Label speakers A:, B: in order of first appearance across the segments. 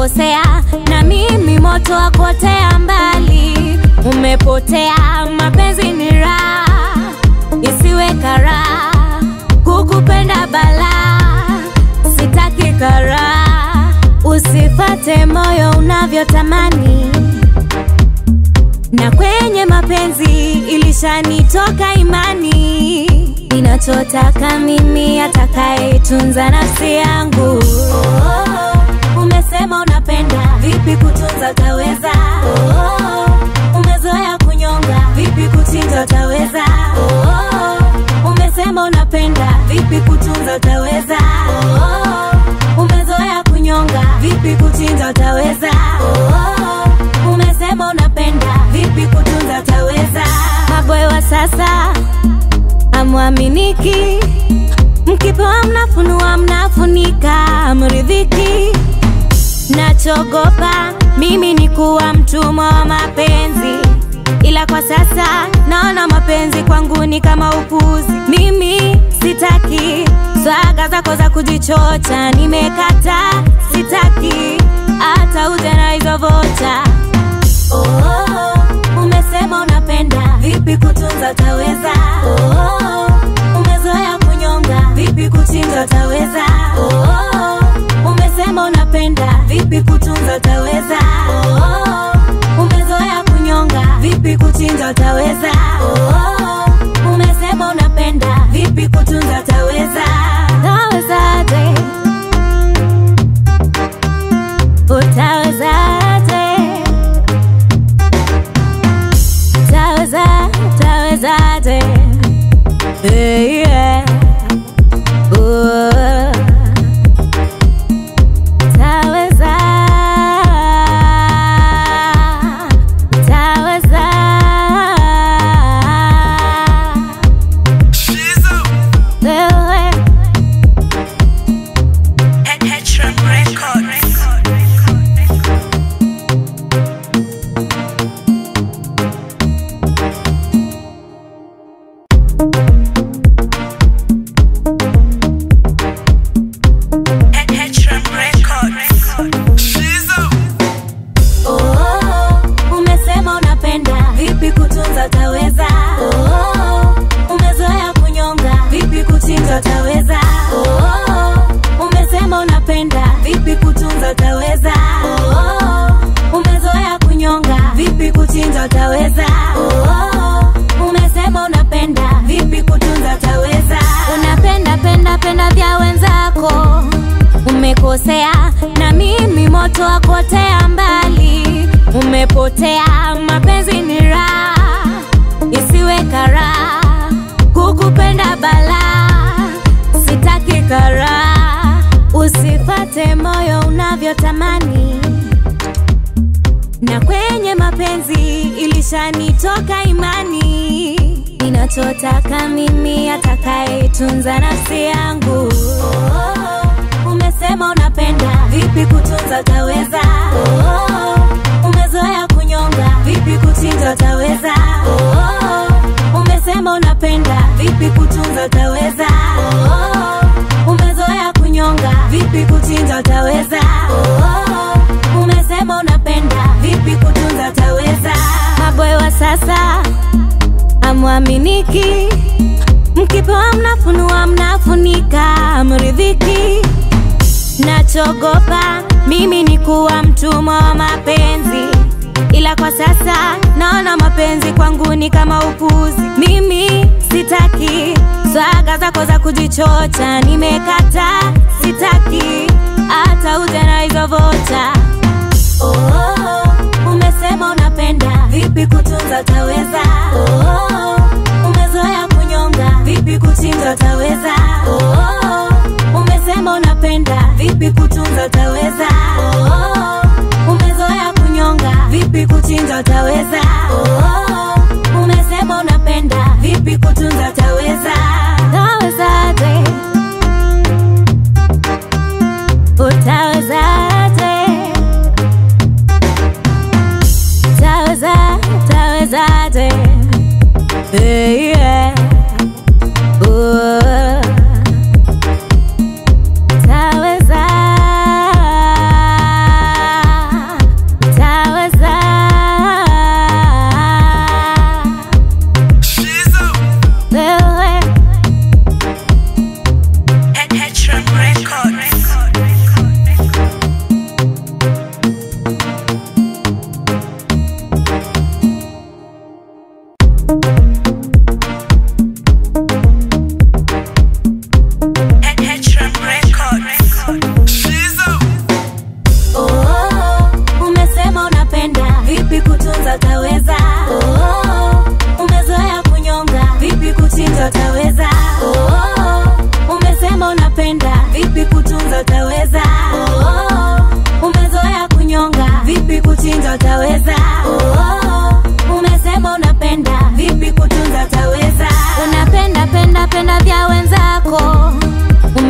A: umekosea na mimi moto wa kuotea mbali. Umepotea, mapenzi ni raha, isiwe karaha, kukupenda balaa, sitaki karaha, usifate moyo unavyotamani na kwenye mapenzi ilishanitoka imani, ninachotaka mimi atakayetunza nafsi yangu. Oh, umesema unapenda, vipi kutunza utaweza? Oh, umezoea kunyonga, vipi kuchinja utaweza? Oh, umesema unapenda, vipi kutunza utaweza? Oh, umezoea kunyonga, vipi kuchinja utaweza? Oh, umesema unapenda, vipi kutunza utaweza? Maboy wa sasa amwaminiki, mkipewa mnafunua, mnafunika, mridhiki. Nachogopa mimi ni kuwa mtumwa wa mapenzi, ila kwa sasa naona mapenzi kwangu ni kama upuzi. Mimi sitaki swaga zako za kujichocha, nimekata, sitaki hata uje na hizo vocha. Oh, umesema unapenda, vipi kutunza utaweza? Oh, umezoea kunyonga, vipi kuchinja utaweza? Oh, umesema unapenda, vipi kutunza utaweza? Oh, umezoea kunyonga, vipi kuchinja utaweza? Oh, umesema unapenda, vipi kutunza utaweza? Utawezaje? Utawezaje? Taweza, tawezaje? Hey, yeah. Oh. Taweza, taweza. Wewe, Oh, umesema unapenda, vipi kutunza utaweza? Oh, umezoea kunyonga, vipi kuchinja utaweza? Oh, umesema unapenda, vipi kutunza utaweza? Oh, umezoea kunyonga, vipi kuchinja utaweza? Oh, umesema unapenda, vipi kutunza utaweza? Unapenda penda penda vya wenzako umekosea na mimi moto wa kuotea mbali. Umepotea, mapenzi ni raha, isiwe karaha, kukupenda balaa, sitaki karaha, usifate moyo unavyotamani na kwenye mapenzi ilishanitoka imani, ninachotaka mimi atakayetunza nafsi yangu. Oh, umesema unapenda, vipi kutunza utaweza? Oh, umezoea kunyonga, vipi kuchinja utaweza? Oh, umesema unapenda, vipi kutunza utaweza? Oh, umezoea kunyonga, vipi kuchinja utaweza? Oh, umesema unapenda, vipi kutunza utaweza? Maboy wa sasa amwaminiki, mkipewa mnafunua, mnafunika, mridhiki. Nachogopa mimi ni kuwa mtumwa wa mapenzi, ila kwa sasa naona mapenzi kwangu ni kama upuzi. Mimi sitaki swaga zako za kujichocha, nimekata, sitaki hata uje na hizo vocha. Oh, umesema unapenda, vipi kutunza utaweza? Oh, umezoea kunyonga, vipi kuchinja utaweza? Oh, umesema unapenda, vipi kutunza utaweza? Oh, umezoea kunyonga, vipi kuchinja utaweza? Oh, umesema unapenda, vipi kutunza utaweza? Utawezaje? Utawezaje? Taweza, tawezaje? Hey, yeah. Oh. Taweza,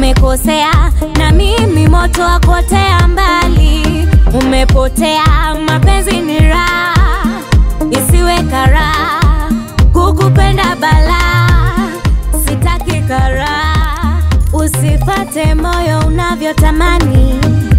A: umekosea na mimi moto wa kuotea mbali umepotea mapenzi ni raha isiwe karaha kukupenda balaa sitaki karaha usifate moyo unavyotamani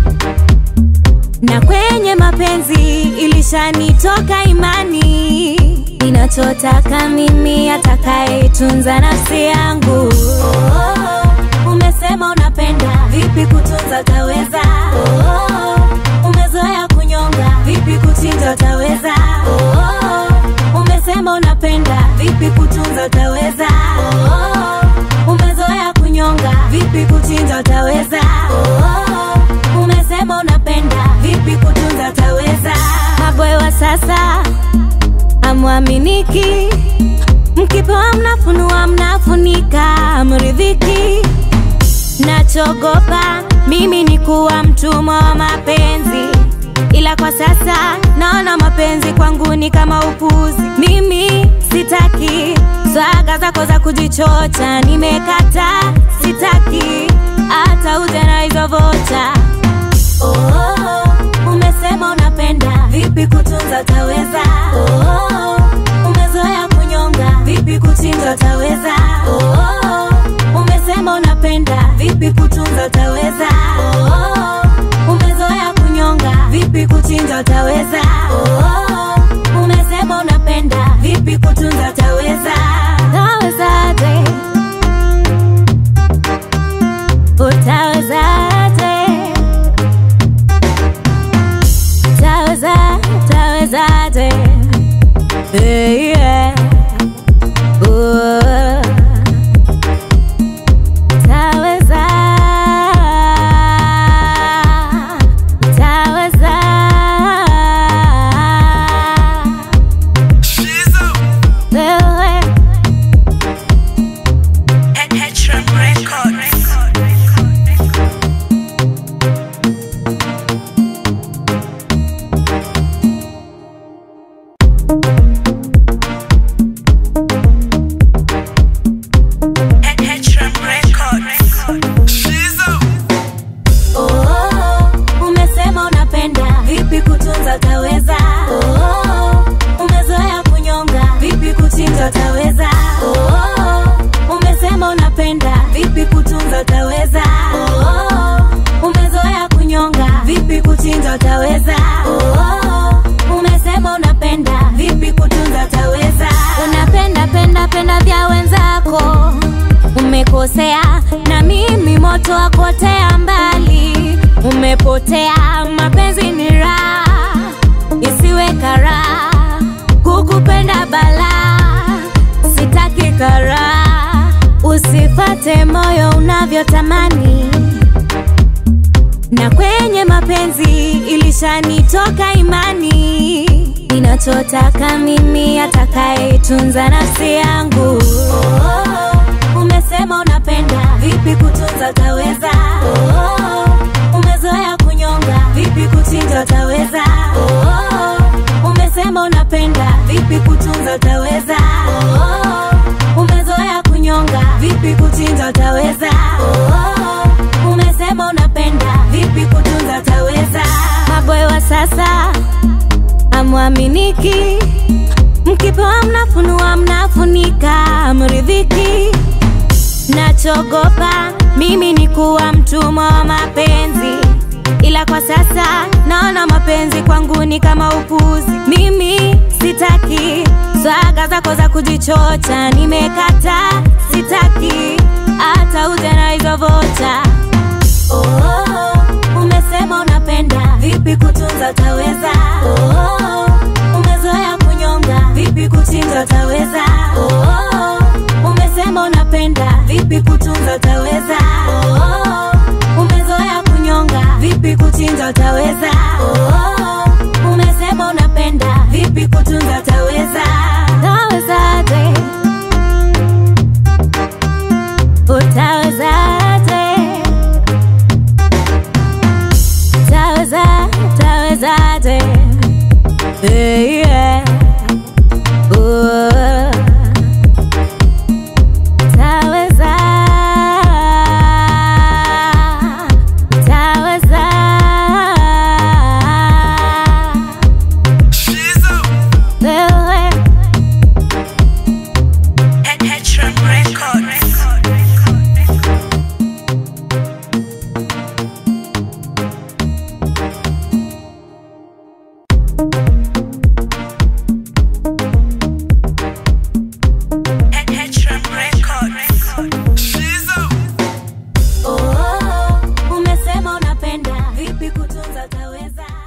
A: na kwenye mapenzi ilishanitoka imani ninachotaka mimi atakayetunza nafsi yangu oh, umesema unapenda vipi kutunza utaweza oh, umezoea kunyonga vipi kuchinja utaweza oh, umesema unapenda vipi kutunza utaweza oh, umezoea kunyonga vipi kuchinja utaweza oh, umesema unapenda vipi kutunza utaweza maboy wa sasa amwaminiki mkipewa mnafunua mnafunika mridhiki nachogopa mimi ni kuwa mtumwa wa mapenzi ila kwa sasa naona mapenzi kwangu ni kama upuzi mimi sitaki swaga zako za kujichocha nimekata sitaki hata uje na hizo vocha oh, umesema unapenda vipi kutunza utaweza oh, umezoea kunyonga vipi kuchinja utaweza oh, umesema unapenda vipi kutunza utaweza oh, umezoea kunyonga vipi kuchinja utaweza oh, umesema unapenda vipi kutunza utaweza utawezaje utawezaje utaweza utawezaje hey, yeah. Ooh. Utaweza, utaweza. Wewe Oh, umesema unapenda vipi kutunza utaweza oh, umezoea kunyonga vipi kuchinja utaweza oh, umesema unapenda vipi kutunza utaweza oh, umezoea kunyonga vipi kuchinja utaweza oh, umesema unapenda vipi kutunza utaweza unapenda penda penda vya wenzako umekosea na mimi moto wa kuotea mbali umepotea mapenzi ni raha isiwe karaha kukupenda balaa sitaki karaha usifate moyo unavyotamani na kwenye mapenzi ilishanitoka imani ninachotaka mimi atakayetunza nafsi yangu oh, umesema unapenda vipi kutunza utaweza oh, umezoea kunyonga vipi kuchinja utaweza oh, umesema unapenda vipi kutunza utaweza oh, umezoea kunyonga vipi kuchinja utaweza oh, umesema unapenda vipi kutunza utaweza maboy wa sasa amwaminiki mkipewa mnafunua mnafunika mridhiki nachogopa mimi ni kuwa mtumwa wa mapenzi ila kwa sasa naona mapenzi kwangu ni kama upuzi mimi sitaki swaga zako za kujichocha nimekata sitaki hata uje na hizo vocha oh, umesema unapenda vipi kutunza utaweza oh, umezoea kunyonga vipi kuchinja utaweza oh, umesema unapenda vipi kutunza utaweza oh, umezoea kunyonga vipi kuchinja utaweza oh, umesema unapenda vipi kutunza utaweza utawezaje utawezaje utaweza utawezaje hey, yeah. Ooh. Utaweza utaweza utaweza